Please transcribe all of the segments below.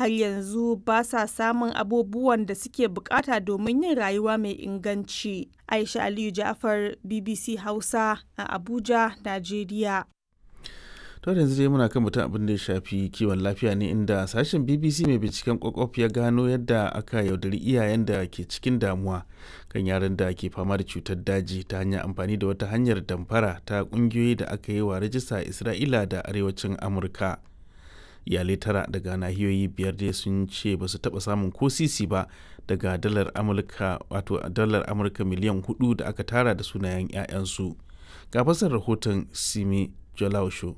har yanzu ba sa samun abubuwan da suke bukata domin yin rayuwa mai inganci. Aisha Aliyu Ja'far BBC Hausa a Abuja, Najeriya. to yanzu dai muna kan mutum abin da ya shafi kiwon lafiya ne inda sashen bbc mai binciken kwakwaf ya gano yadda aka yaudari iyayen da ke cikin damuwa kan yaran da ke fama da cutar daji ta hanyar amfani da wata hanyar damfara ta kungiyoyi da aka yi wa rajista a isra'ila da arewacin amurka iyalai tara daga nahiyoyi biyar dai sun ce ba su taba samun ko sisi ba daga dalar amurka wato dalar amurka miliyan hudu da aka tara da sunayen 'ya'yansu ga fasar rahoton simi jolausho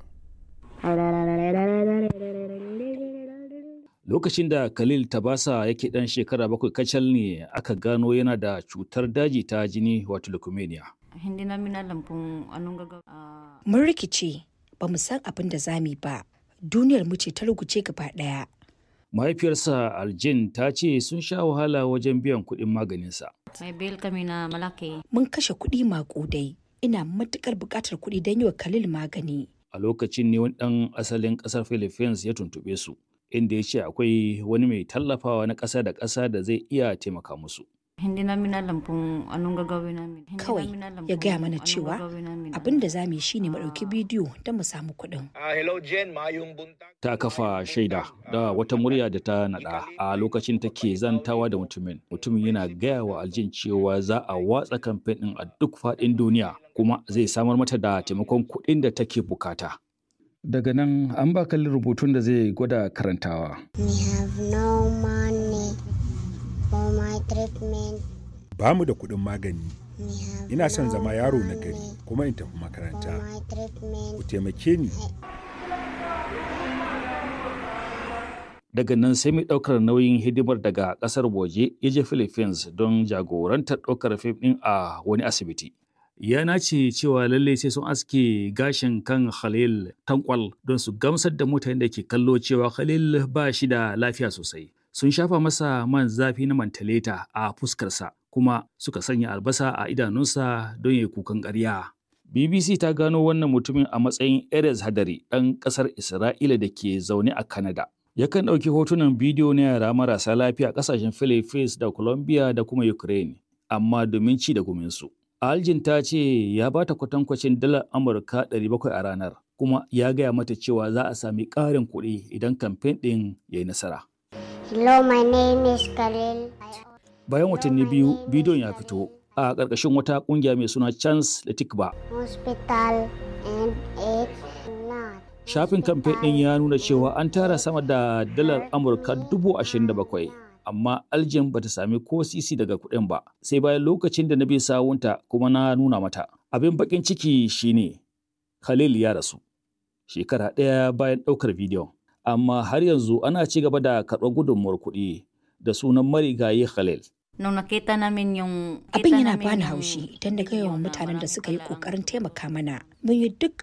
Lokacin da Khalil Tabasa yake ɗan shekara bakwai kacal ne aka gano yana da cutar daji ta jini wato leukemia. Hindi namin alam kung anong gagawin. Ah, Mun rikice ba mu san abin da za mu yi ba. Duniyar mu ce ta ruguce gaba ɗaya. Mahaifiyarsa Aljin ta ce sun sha wahala wajen biyan kuɗin maganinsa. may bill kami na malaki. Mun kashe kuɗi maƙudai. Ina matuƙar buƙatar kuɗi don yi wa Khalil magani. A lokacin ne wani ɗan asalin ƙasar Philippines ya tuntuɓe su, inda ya ce akwai wani mai tallafawa na ƙasa da ƙasa da zai iya taimaka musu. Hindi namin alam kung anong gagawin namin. Hindi Kawai namin alam ya kung gaya mana anong cewa gagawin namin. abin da za mu yi shine mu ɗauki bidiyo don mu samu kuɗin. Ah, hello Jen, mayong buntag. Ta kafa shaida da wata murya da ta naɗa a lokacin take zantawa da mutumin. Mutumin yana gaya wa Aljin cewa za a watsa kamfen ɗin a duk faɗin duniya kuma zai samar mata da taimakon kuɗin da take bukata. Daga nan an ba kalli rubutun da zai gwada karantawa. We have no money for my treatment. ba mu da kuɗin magani We have ina son no zama yaro na money gari kuma in tafi for makaranta my treatment. ku taimake ni Daga nan sai mai ɗaukar nauyin hidimar daga ƙasar waje ya je Philippines don jagorantar ɗaukar fim ɗin a wani asibiti. Ya nace cewa lalle sai sun aske gashin kan Khalil tankwal don su gamsar da mutanen da ke kallo cewa Khalil ba shi da lafiya sosai. Sun shafa masa man zafi na mantaleta a fuskarsa kuma suka sanya albasa a idanunsa don ya yi kukan ƙarya. BBC ta gano wannan mutumin a matsayin Erez Hadari ɗan ƙasar Isra'ila da ke zaune a Canada. Yakan ɗauki hotunan bidiyo na yara marasa lafiya a ƙasashen Philippines da Colombia da kuma Ukraine, amma domin ci da guminsu. Aljin ta ce ya ba ta kwatankwacin dalar Amurka 700 a ranar, kuma ya gaya mata cewa za a sami ƙarin kuɗi idan kamfen ɗin ya yi nasara. Hello, my name is Khalil. I Bayan watanni biyu, bidiyon ya fito a ƙarƙashin wata ƙungiya mai suna Chance da Tikba. hospital and it's not. Shafin kamfen ɗin ya nuna cewa an tara sama da dalar Amurka dubu ashirin da bakwai, amma Aljin bata sami ko sisi daga kuɗin ba, sai bayan lokacin da na bi sawunta kuma na nuna mata. Abin baƙin ciki shine Khalil ya rasu, shekara ɗaya bayan ɗaukar bidiyon, amma har yanzu ana ci gaba da karɓar gudunmuwar kuɗi da sunan marigayi Khalil. Nung nakita namin yung... Abin kita yana namin bani yung haushi idan na ga yawan video na mutanen da walang suka yi kailangan. ƙoƙarin taimaka mana. Mun yi duk